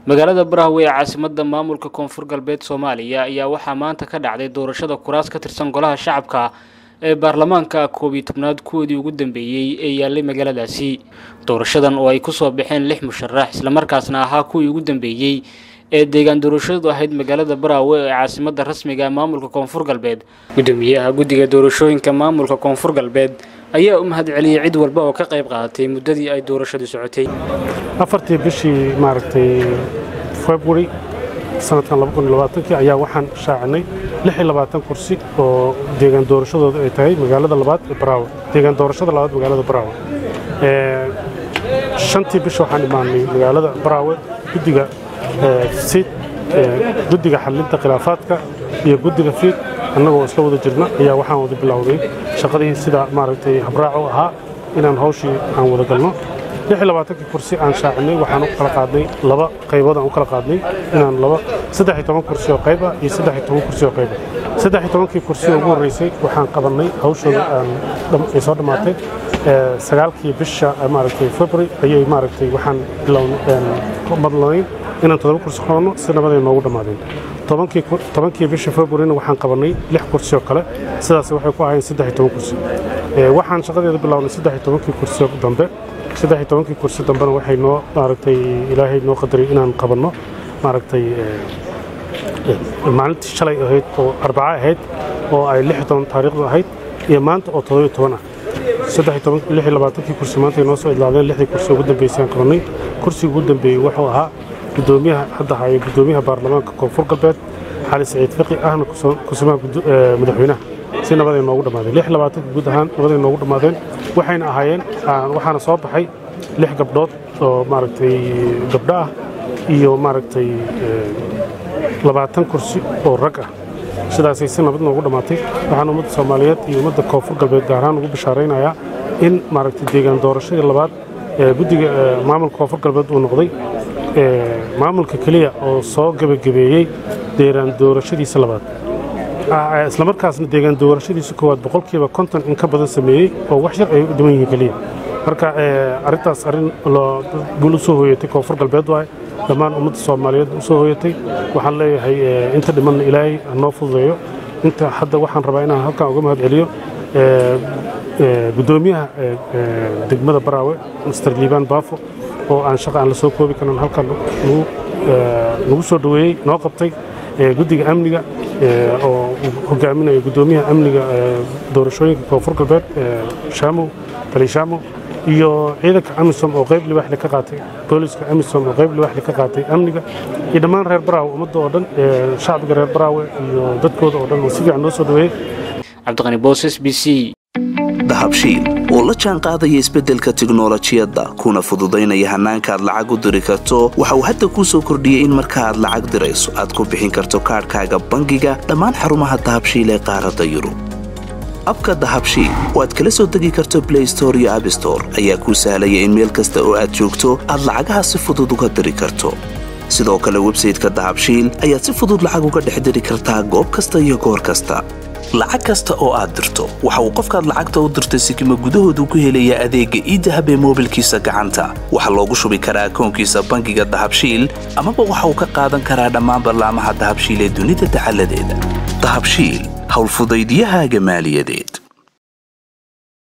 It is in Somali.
magaalada baraawe ee caasimada maamulka koonfur galbeed soomaaliya ayaa waxaa maanta ka dhacday doorashada kuraas ka tirsan golaha shacabka ee baarlamaanka koob iyo tobnaad kuwoodii ugu dambeeyey ee yaallay magaaladaasi doorashadan oo ay kusoo baxeen lix musharax islamarkaasna ahaa kuwii ugu dambeeyey ee deegaan doorashadu ahayd magaalada baraawe ee caasimada rasmiga maamulka koonfur galbeed gudoomiyaha guddiga doorashooyinka maamulka koonfur galbeed ayaa u mahad celiyey cid walba oo ka qayb qaadatay muddadii ay doorashadu socotay afartii bishii maaragtay february sanadkan kii ayaa waxaan shaacinay kursi oo deegaan doorashadooda ay tahay magaalada labaad ee baraawe deegaan doorashada labaad magaalada baraawe shantii bisha waxaan imaanay magaalada baraawe guddiga siid guddiga xallinta khilaafaadka iyo guddiga fiid annagoo isla wada jirna ayaa waxaan wada bilowday shaqadii sida maaragtay habraac u ahaa inaan hawshii aan wada galno kii kursi aan shaacinay waxaan u kala qaadnay laba qaybood aan u kala qaadnay inaan laba saddex iyo toban kursi oo qayb ah iyo saddex iyo toban kursi oo qayb ah saddex iyo tobankii kursi oo ugu horreysay waxaan qabannay hawshooda ay soo dhammaatay sagaalkii bisha maaragtay february ayay maaragtay waxaan madlanayn inaan toddoba kursi qabanno si nabaday noogu dhammaadeen tobankii bisha februaryna waxaan qabannay lix kursi oo kale sidaas waxay ku ahayn saddex iyo toban kursi waxaan shaqadeeda bilownay saddex iyo tobankii kursi dambe saddex iyo tobankii kursi dambena waxay noo maaragtay ilaahay noo qadaray inaan qabanno maaragtay maalintii shalay ahayd oo arbaca ahayd oo ay lix iyo toban taariikhdu ahayd iyo maanta oo toddoba iyo toban ah saddex iyo toban lix iyo labaatankii kursi maanta ay noo soo idlaadeen lixdii kursi ugu dambeysay aan qabannay kursiga ugu dambeeyey wuxuu ahaa gudoomiyaha hadda haya gudoomiyaha baarlamaanka koonfur galbeed xali saciid fiqi ahna kusumaha madaxweynaha si nabaday noogu dhammaadeen lix labaatanka guud ahaan nabaday noogu dhammaadeen waxayna ahaayeen waxaana soo baxay lix gabdhood oo maaragtay gabdho ah iyo maaragtay labaatan kursi oo rag ah sidaasay si nabad noogu dhammaatay waxaan ummadda soomaaliyeed iyo ummadda koonfur galbeed gaar ahaan ugu bishaaraynayaa in maaragtay deegaan doorashadii labaad ee guddiga maamulka koonfur galbeed uu noqday maamulka keliya oo soo gebagabeeyey deegaan doorashadiisa labaad islamarkaasna deegaan doorashadiisa koowaad boqolkiiba konton in ka badan sameeyey oo wax yar ay u dhiman yihiin keliya marka arrintaas arrin guul u soo hooyatay koonfur galbeed waaye dhammaan ummadda soomaaliyeed u soo hooyatay waxaan leeyahay inta dhimanna ilaahay hanoo fududeeyo inta hadda waxaan rabaa inaan halkan uga mahad celiyo gudoomiyaha degmada baraawe master liibaan baafo oo aan shaqa aan la soo koobi karin halkan nagu soo dhoweeyey noo qabtay guddiga amniga oo hogaaminayo gudoomiyaha amniga doorashooyinka koonfur galbeed shaamow bali shaamow iyo ciidanka amisom oo qayb libaaxle ka qaatay booliska amisom oo qayb libaaxle ka qaatay amniga iyo dhammaan reer baraawe ummadda oo dhan shacbiga reer baraawe iyo dadkooda oo dhan oo si fiican noo soo dhoweeyey cabdiqani booses b c dahabshiil oo la jaan qaadaya isbeddelka tiknolojiyadda kuna fududaynaya hannaanka aad lacag u diri karto waxa uu hadda kuu soo kordhiyey in marka aad lacag dirayso aad ku bixin karto kaadhkaaga bangiga dhammaan xarumaha dahabshiil ee qaaradda yurub abka dahabshiil oo aad kala soo degi karto blay store iyo abstore ayaa kuu sahlaya in meel kasta oo aad joogto aad lacagaha si fudud uga diri karto sidoo kale websayteka dahabshiil ayaad si fudud lacag uga dhex diri kartaa goob kasta iyo goor kasta lacag kasta oo aad dirto waxa uu qofkaad lacagta u dirtay sikima gudahoodu ku helayaa adeegga iidahab ee moobilkiisa gacanta waxaa loogu shubi karaa akoonkiisa bangiga dahabshiil amaba waxa uu ka qaadan karaa dhammaan ballaamaha dahabshiil ee dunida dacaladeeda dahabshiil howlfudaydiyahaaga maaliyadeed